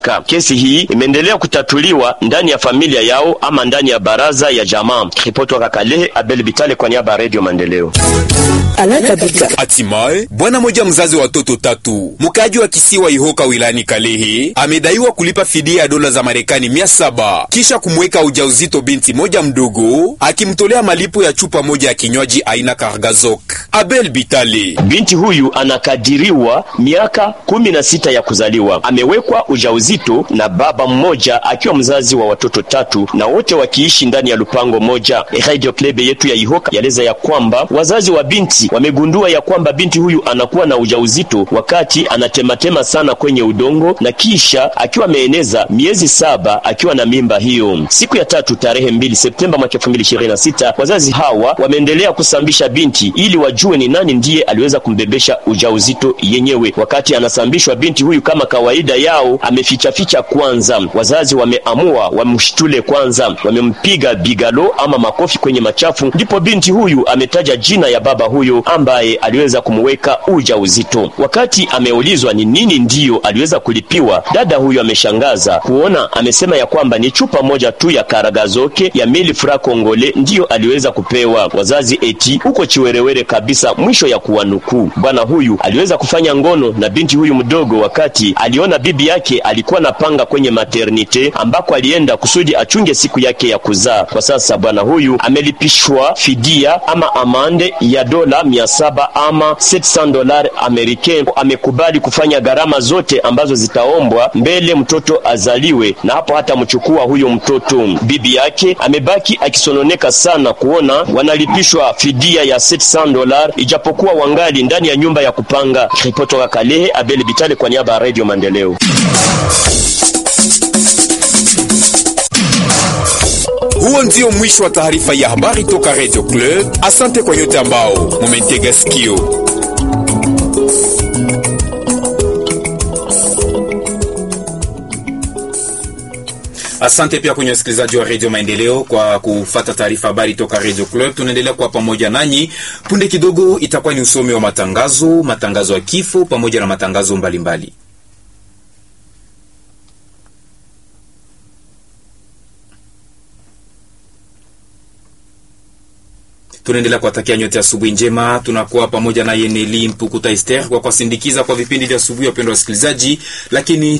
Kesi hii imeendelea kutatuliwa ndani ya familia yao ama ndani ya baraza ya jamaa. Ripoti wa Kalehe, Abel Bitale kwa niaba ya Radio Maendeleo. Hatimaye bwana moja mzazi wa watoto tatu mkaaji wa kisiwa Ihoka wilayani Kalehe amedaiwa kulipa fidia ya dola za Marekani mia saba kisha kumweka ujauzito binti moja mdogo akimtolea malipo ya chupa moja ya kinywaji aina Kargazok. Abel Bitale: binti huyu anakadiriwa miaka kumi na sita ya kuzaliwa, amewekwa ujauzito na baba mmoja akiwa mzazi wa watoto tatu na wote wakiishi ndani ya lupango moja. Radio Club yetu ya Ihoka yaleza ya kwamba wazazi wa binti wamegundua ya kwamba binti huyu anakuwa na ujauzito wakati anatematema sana kwenye udongo na kisha akiwa ameeneza miezi saba akiwa na mimba hiyo. Siku ya tatu tarehe mbili Septemba mwaka 2026 wazazi hawa wameendelea kusambisha binti ili wajue ni nani ndiye aliweza kumbebesha ujauzito yenyewe. Wakati anasambishwa binti huyu kama kawaida yao amefichaficha kwanza. Wazazi wameamua wamshtule kwanza, wamempiga bigalo ama makofi kwenye machafu, ndipo binti huyu ametaja jina ya baba huyo ambaye aliweza kumweka ujauzito. Wakati ameulizwa ni nini ndiyo aliweza kulipiwa, dada huyo ameshangaza kuona, amesema ya kwamba ni chupa moja tu ya karagazoke ya mili fra kongole ndiyo aliweza kupewa. Wazazi eti huko chiwerewere kabisa, mwisho ya kuwanukuu. Bwana huyu aliweza kufanya ngono na binti huyu mdogo wakati aliona bibi yake alikuwa na panga kwenye maternite ambako alienda kusudi achunge siku yake ya kuzaa. Kwa sasa bwana huyu amelipishwa fidia ama amande ya dola mia saba ama 700 dola americain. Amekubali kufanya gharama zote ambazo zitaombwa mbele mtoto azaliwe, na hapo hata mchukua huyo mtoto. Bibi yake amebaki akisononeka sana kuona wanalipishwa fidia ya 700 dola ijapokuwa wangali ndani ya nyumba ya kupanga. Ripoti toka Kalehe, Abel Bitale kwa niaba ya Radio Maendeleo. Huo ndio mwisho wa taarifa ya habari toka Radio Club. Asante kwa yote ambao mumentega sikio. Asante pia kwenye wasikilizaji wa Radio Maendeleo kwa kufata taarifa habari toka Radio Club. Tunaendelea kuwa pamoja nanyi. Punde kidogo itakuwa ni usomi wa matangazo, matangazo ya kifo pamoja na matangazo mbalimbali mbali. Tunaendelea kuwatakia nyote asubuhi njema. Tunakuwa pamoja na Yeneli Mpukuta Ester kwa kuwasindikiza kwa vipindi vya asubuhi, wapendwa wasikilizaji, lakini